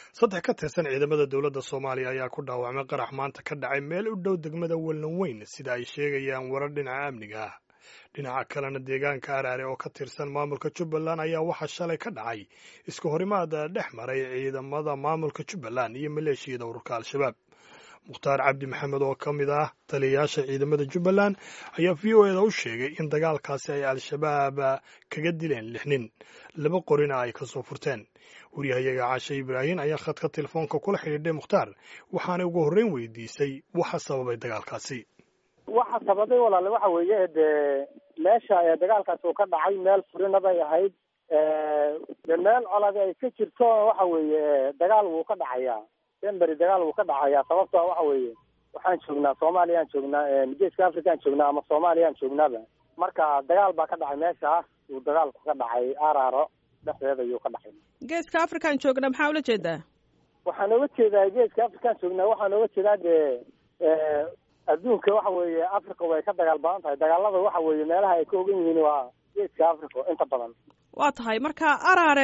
saddex ka tirsan ciidamada dowladda soomaaliya ayaa ku dhaawacmay qarax maanta ka dhacay meel u dhow degmada wallan weyn sida ay sheegayaan warar dhinaca amniga ah dhinaca kalena deegaanka araare oo ka tirsan maamulka jubbaland ayaa waxaa shalay ka dhacay iska horimaada dhex maray ciidamada maamulka jubbaland iyo maleeshiyada ururka al-shabaab mukhtaar cabdi maxamed oo ka mid ah taliyayaasha ciidamada jubbaland ayaa v o eda u sheegay in dagaalkaasi ay al-shabaab kaga dileen lix nin laba qorina ay ka soo furteen waryahayaga caashe ibraahin ayaa khadka telefoonka kula xidhiidhay mukhtaar waxaanay ugu horreyn weydiisay waxa sababay dagaalkaasi waxa sababay walaale waxa weeye dee meesha ee dagaalkaasi uu ka dhacay meel furina bay ahayd de meel coladi ay ka jirto waxa weeye dagaal wuu ka dhacayaa denberi dagaal wuu ka dhacayaa sababtoo waxa weeye waxaan joognaa soomaaliyaan joognaa geeska afrikaan joognaa ama soomaaliyaan joognaaba marka dagaal baa ka dhacay meesha uu dagaalku ka dhacay araaro dhexdeeda ayuu ka dhacay geeska afrikaan joognaa maxaa ula jeedaa waxaan oga jeedaa geeska afrikaan joognaa waxaan oga jeedaa dee adduunka waxa weeye africa way ka dagaal badan tahay dagaalada waxa weeye meelaha ay ka ogan yihiin waa geeska africa inta badan waa tahay marka araare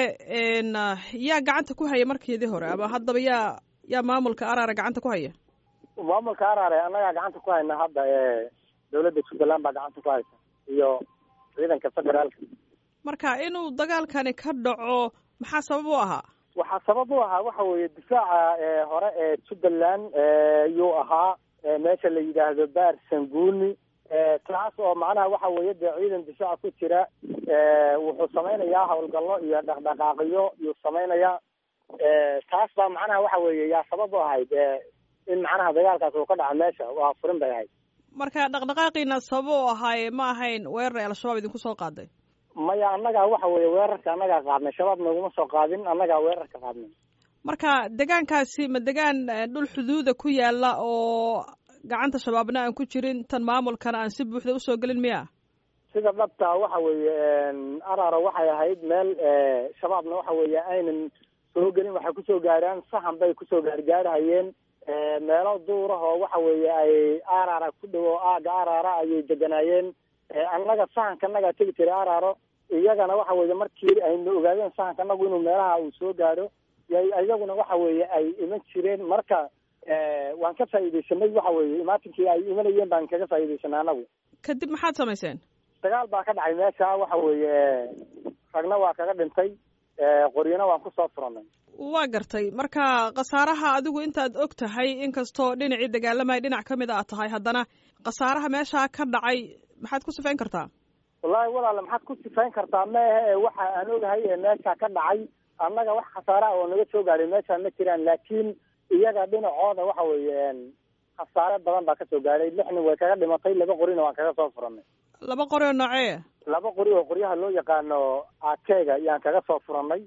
yaa gacanta ku haya markeedii hore ama haddaba yaa yaa maamulka araare gacanta ku haya maamulka araare annagaa gacanta ku hayna hadda ee dawladda jubbaland baa gacanta ku haysa iyo ciidanka federaalka marka inuu dagaalkani ka dhaco maxaa sabab u ahaa waxaa sabab u ahaa waxa weeye difaaca hore ee jubbaland yuu ahaa meesha la yidhaahdo baar sanguuni taas oo macnaha waxa weeye dee ciidan difaaca ku jira wuxuu samaynayaa howlgallo iyo dhaqdhaqaaqiyo yuu samaynayaa taas baa macnaha waxa weeye yaa sabab u ahayd in macnaha dagaalkaas uu ka dhaca meesha waa furin bay ahayd marka dhaqdhaqaaqiina sabab u ahaaye ma ahayn weerar ay al-shabaab idinku soo qaaday maya annagaa waxa weeye weerarka annagaa qaadnay shabaab naguma soo qaadin annagaa weerarka qaadnay marka degaankaasi ma degaan dhul xuduuda ku yaala oo gacanta shabaabna aan ku jirin tan maamulkana aan si buuxda usoo gelin miya sida dhabta waxa weeye araro waxay ahayd meel shabaabna waxa weeye aynan soo gelin waxay kusoo gaaraan sahan bay kusoo gaargaarhayeen meelo duurah oo waxa weeye ay arara ku dhow oo aaga arara ayay deganaayeen annaga sahanka annagaa tegi jiray araro iyagana waxa weeye markii aynu ogaadeen sahanka anagu inuu meelaha uu soo gaaro iyaguna waxa weeye ay iman jireen marka waan ka faa'iidaysanay waxa weeye imaatinkii ay imanayeen baan kaga faa'iidaysanay anagu kadib maxaad samayseen dagaal baa ka dhacay meesha waxa weeye ragna waa kaga dhintay qoryana waan kusoo furanay waa gartay marka khasaaraha adigu intaad og tahay inkastoo dhinacii dagaalamaya dhinac ka mid a tahay haddana khasaaraha meeshaa ka dhacay maxaad ku sifayn kartaa wallaahi walaale maxaad ku sifayn kartaa maehe waxa aan ogahay ee meesha ka dhacay annaga wax khasaara oo naga soo gaadhay meesha ma jiraan laakiin iyaga dhinacooda waxa weeye khasaare badan baa kasoo gaadhay lix nin way kaga dhimatay laba qorina waan kaga soo furanay laba qori oo noocee laba qori oo qoryaha loo yaqaano akeega yaan kaga soo furanay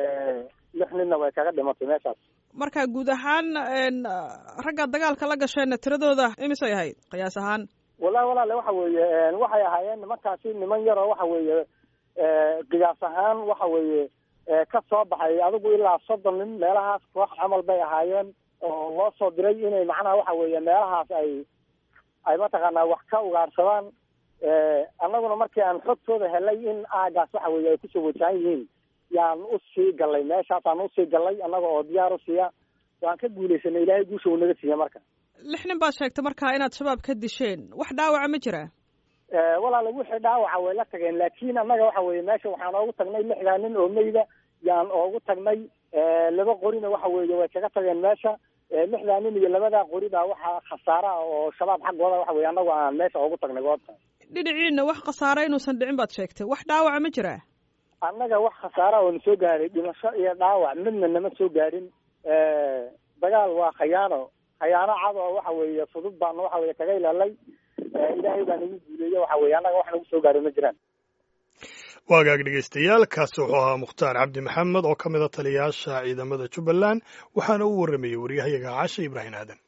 lix ninna way kaga dhimatay meeshaas marka guud ahaan ragga dagaalka la gasheenna tiradooda imisay ahayd qiyaas ahaan wallahi walaale waxa weeye waxay ahaayeen nimankaasi niman yaroo waxa weeye qiyaas ahaan waxa weeye ka soo baxay adigu ilaa soddon nin meelahaas koox camal bay ahaayeen oo loo soo diray inay macnaha waxa weeye meelahaas ay ay mataqaanaa wax ka ugaarsadaan annaguna markii aan xogtooda helay in aagaas waxa weeye ay kusoo wajahan yihiin yaan usii gallay meeshaasaan usii gallay annaga oo diyaar u siiya waan ka guulaysanay ilaahay guusha uu naga siiya marka lix nin baad sheegtay markaa inaad shabaab ka disheen wax dhaawaca ma jira walaale wixii dhaawaca way la tageen laakiin annaga waxa weeye meesha waxaan oogu tagnay lixdaa nin oo meyda yaan oogu tagnay laba qorina waxa weeye way kaga tageen meesha lixdaa nin iyo labadaa qori baa waxaa khasaara oo shabaab xaggooda waxa weye annagu aan meesha oogu tagnay goobta dhinaciina wax khasaara inuusan dhicin baad sheegtay wax dhaawaca ma jira annaga wax khasaara oo na soo gaaray dhimasho iyo dhaawac midna nama soo gaadhin dagaal waa khayaano khayaano cad oo waxa weeye fudud baana waxa weye kaga ilaalay ilaahay baa nagu guuleeye waxa weye annaga wax nagu soo gaaray ma jiraan waagaag dhegeystayaal kaasi wuxuu ahaa mukhtaar cabdi maxamed oo ka mid a taliyayaasha ciidamada jubbaland waxaana u warramayey waryahayaga caashe ibraahim aadan